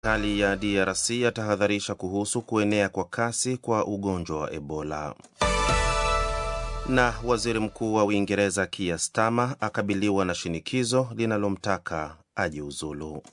Serikali ya DRC yatahadharisha kuhusu kuenea kwa kasi kwa ugonjwa wa Ebola. Na waziri mkuu wa Uingereza Keir Starmer akabiliwa na shinikizo linalomtaka ajiuzulu.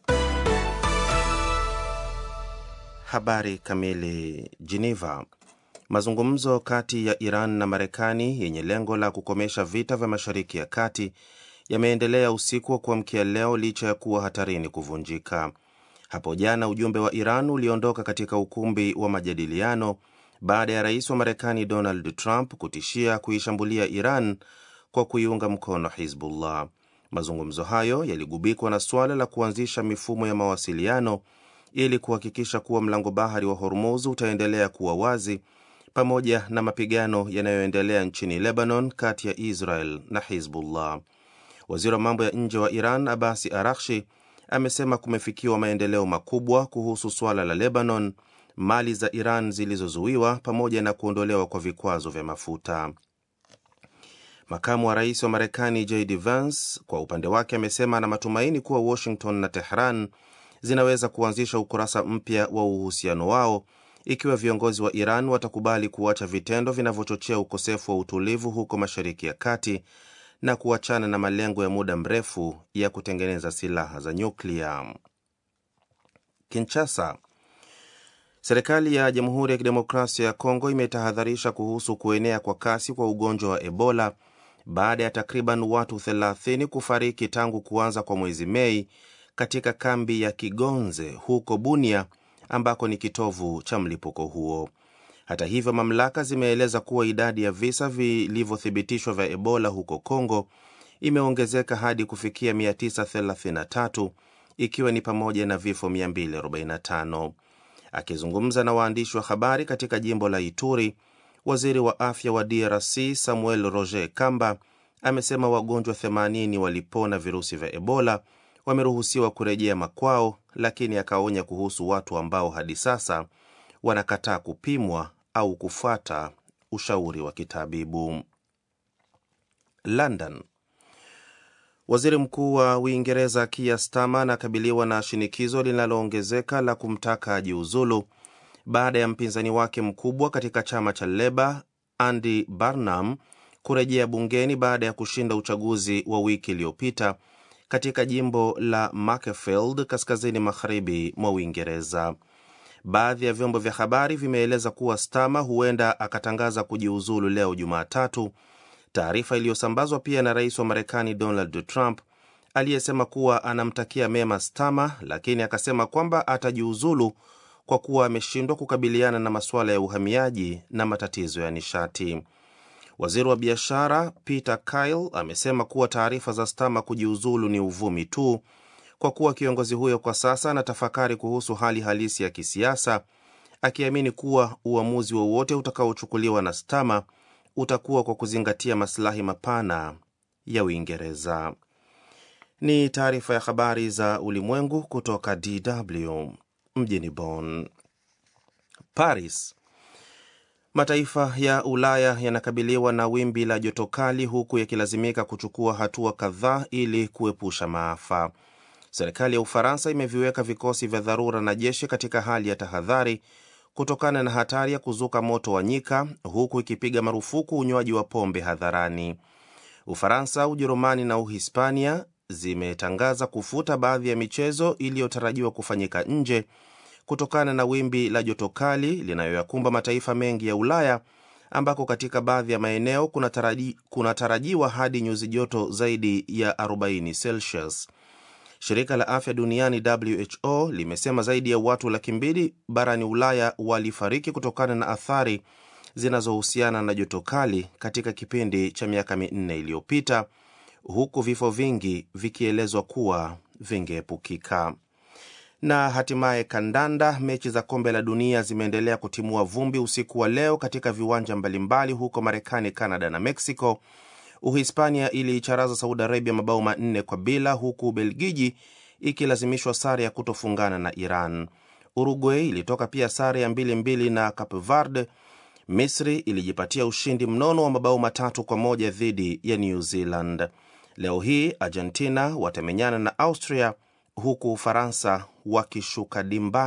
Habari kamili. Geneva. Mazungumzo kati ya Iran na Marekani yenye lengo la kukomesha vita vya Mashariki ya Kati yameendelea usiku wa kuamkia leo licha ya kuwa hatarini kuvunjika. Hapo jana ujumbe wa Iran uliondoka katika ukumbi wa majadiliano baada ya rais wa Marekani Donald Trump kutishia kuishambulia Iran kwa kuiunga mkono Hizbullah. Mazungumzo hayo yaligubikwa na suala la kuanzisha mifumo ya mawasiliano ili kuhakikisha kuwa mlango bahari wa Hormuz utaendelea kuwa wazi pamoja na mapigano yanayoendelea nchini Lebanon kati ya Israel na Hizbullah. Waziri wa mambo ya nje wa Iran Abasi Arakshi amesema kumefikiwa maendeleo makubwa kuhusu suala la Lebanon, mali za Iran zilizozuiwa pamoja na kuondolewa kwa vikwazo vya mafuta. Makamu wa rais wa Marekani JD Vance kwa upande wake amesema ana matumaini kuwa Washington na Tehran zinaweza kuanzisha ukurasa mpya wa uhusiano wao ikiwa viongozi wa Iran watakubali kuacha vitendo vinavyochochea ukosefu wa utulivu huko Mashariki ya Kati na kuachana na malengo ya muda mrefu ya kutengeneza silaha za nyuklia. Kinshasa. Serikali ya Jamhuri ya Kidemokrasia ya Kongo imetahadharisha kuhusu kuenea kwa kasi kwa ugonjwa wa Ebola baada ya takriban watu 30 kufariki tangu kuanza kwa mwezi Mei katika kambi ya Kigonze huko Bunia ambako ni kitovu cha mlipuko huo. Hata hivyo, mamlaka zimeeleza kuwa idadi ya visa vilivyothibitishwa vya Ebola huko Kongo imeongezeka hadi kufikia 933 ikiwa ni pamoja na vifo 245. Akizungumza na waandishi wa habari katika jimbo la Ituri, waziri wa afya wa DRC Samuel Roger Kamba amesema wagonjwa 80 walipona virusi vya Ebola wameruhusiwa kurejea makwao, lakini akaonya kuhusu watu ambao hadi sasa wanakataa kupimwa au kufuata ushauri wa kitabibu. London. Waziri Mkuu wa Uingereza Keir Starmer anakabiliwa na shinikizo linaloongezeka la kumtaka ajiuzulu baada ya mpinzani wake mkubwa katika chama cha Leba Andy Burnham kurejea bungeni baada ya kushinda uchaguzi wa wiki iliyopita katika jimbo la Macclesfield kaskazini magharibi mwa Uingereza. Baadhi ya vyombo vya habari vimeeleza kuwa Starmer huenda akatangaza kujiuzulu leo Jumatatu, taarifa iliyosambazwa pia na rais wa Marekani Donald Trump aliyesema kuwa anamtakia mema Starmer, lakini akasema kwamba atajiuzulu kwa kuwa ameshindwa kukabiliana na masuala ya uhamiaji na matatizo ya nishati. Waziri wa biashara Peter Kyle amesema kuwa taarifa za Starmer kujiuzulu ni uvumi tu, kwa kuwa kiongozi huyo kwa sasa anatafakari kuhusu hali halisi ya kisiasa, akiamini kuwa uamuzi wowote utakaochukuliwa na Starmer utakuwa kwa kuzingatia masilahi mapana ya Uingereza. Ni taarifa ya habari za ulimwengu kutoka DW mjini Bonn. Paris. Mataifa ya Ulaya yanakabiliwa na wimbi la joto kali huku yakilazimika kuchukua hatua kadhaa ili kuepusha maafa. Serikali ya Ufaransa imeviweka vikosi vya dharura na jeshi katika hali ya tahadhari kutokana na hatari ya kuzuka moto wa nyika, huku ikipiga marufuku unywaji wa pombe hadharani. Ufaransa, Ujerumani na Uhispania zimetangaza kufuta baadhi ya michezo iliyotarajiwa kufanyika nje kutokana na wimbi la joto kali linayoyakumba mataifa mengi ya Ulaya ambako katika baadhi ya maeneo kunatarajiwa kuna hadi nyuzi joto zaidi ya 40 Celsius. Shirika la afya duniani WHO limesema zaidi ya watu laki mbili barani Ulaya walifariki kutokana na athari zinazohusiana na joto kali katika kipindi cha miaka minne iliyopita, huku vifo vingi vikielezwa kuwa vingeepukika. Na hatimaye kandanda. Mechi za kombe la dunia zimeendelea kutimua vumbi usiku wa leo katika viwanja mbalimbali huko Marekani, Canada na Mexico. Uhispania iliicharaza Saudi Arabia mabao manne kwa bila, huku Ubelgiji ikilazimishwa sare ya kutofungana na Iran. Uruguay ilitoka pia sare ya mbili mbili na Cape Verde. Misri ilijipatia ushindi mnono wa mabao matatu kwa moja dhidi ya New Zealand. Leo hii Argentina watamenyana na Austria huku Ufaransa wakishuka dimbani